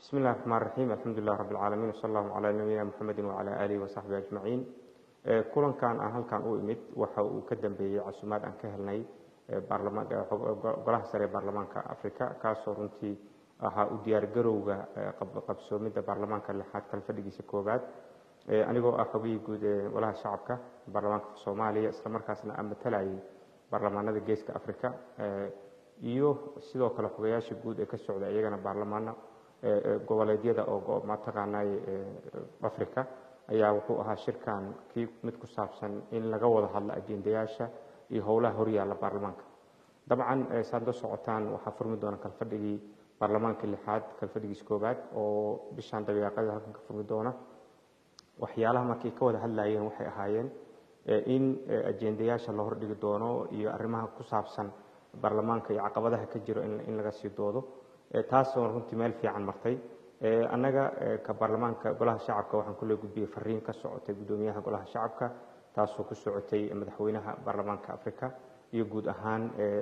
bismi illahi raxmaan raxiim alxamdulilah rabbi alcaalamiin wsala allahu calaa nabiyina muxamedin wacalaa aalihi wasaxbihi ajmaciin kulankan aan halkan u imid waxa uu ka dambeeyey casumaad aan ka helnay golaha sare ee baarlamaanka africa kaasoo runtii ahaa u diyaargarowga qabsoomidda baarlamaanka lixaad kale fadhigiisa koowaad anigoo ah xogihii guud ee golaha shacabka baarlamaanka soomaaliya islamarkaasna aan matalayay baarlamaanada geeska africa iyo sidoo kale xogayaasha guud ee ka socda iyagana baarlamaano goboleedyada oo mataqaanay africa ayaa wuxuu ahaa shirkan kii mid ku saabsan in laga wada hadlo ajendayaasha iyo howlaha horyaalla baarlamaanka dabcan saad la socotaan waxaa furmi doona kalfadhigii baarlamaanka lixaad kalfadhigiis koowaad oo bishaan dabeeqada halkan ka furmi doona waxyaalaha markay ka wada hadlayeen waxay ahaayeen in ajendayaasha la hordhigi doono iyo arrimaha ku saabsan baarlamaanka iyo caqabadaha ka jiro in laga sii doodo taasoo runtii meel fiican martay annaga ka baarlamaanka golaha shacabka waxaan kula gudbiyey fariin ka socotay guddoomiyaha golaha shacabka taasoo ku socotay madaxweynaha baarlamaanka africa iyo guud ahaan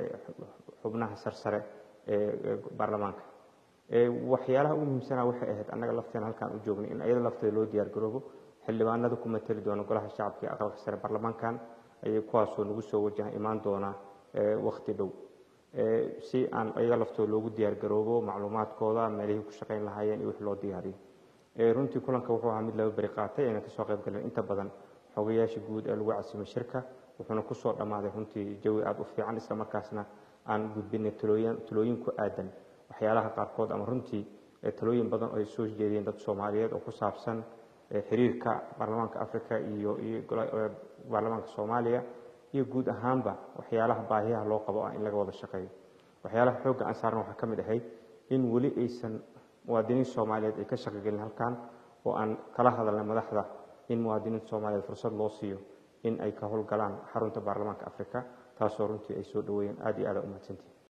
xubnaha sarsare ee baarlamaanka waxyaalaha ugu muhiimsanaa waxay ahayd annaga lafteena halkaan u joognay in ayada lafteeda loo diyaargaroobo xildhibaanada ku matali doona golaha shacabka ee aqalka sare baarlamaankan ayay kuwaasoo nagu soo wajaha imaan doona wakti dhow si aan ayaga laftooda loogu diyaargaroobo macluumaadkooda meelihii ku shaqayn lahaayeen iyo wix loo diyaariyo runtii kulanka wuxuu ahaa mid laba beri qaatay ayna kasoo qayb galeen inta badan xogayaasha guud ee lagu casimay shirka wuxuuna kusoo dhammaaday runtii jawi aada u fiican isla markaasna aan gudbinay talooyin talooyin ku aadan waxyaalaha qaarkood ama runtii talooyin badan oo ay soo jeediyeen dad soomaaliyeed oo ku saabsan xiriirka baarlamaanka africa iyo iyo baarlamaanka soomaaliya iyo guud ahaanba waxyaalaha baahiyaha loo qabo ah in laga wada shaqeeyo waxyaalaha xoogga aan saarna waxaa ka mid ahayd in weli aysan muwaadiniin soomaaliyeed ay ka shaqogelin halkan oo aan kala hadalnay madaxda in muwaadiniinta soomaaliyeed fursad loo siiyo in ay ka howlgalaan xarunta baarlamaanka africa taasoo runtii ay soo dhaweeyeen aada iyo aada u mahadsantihin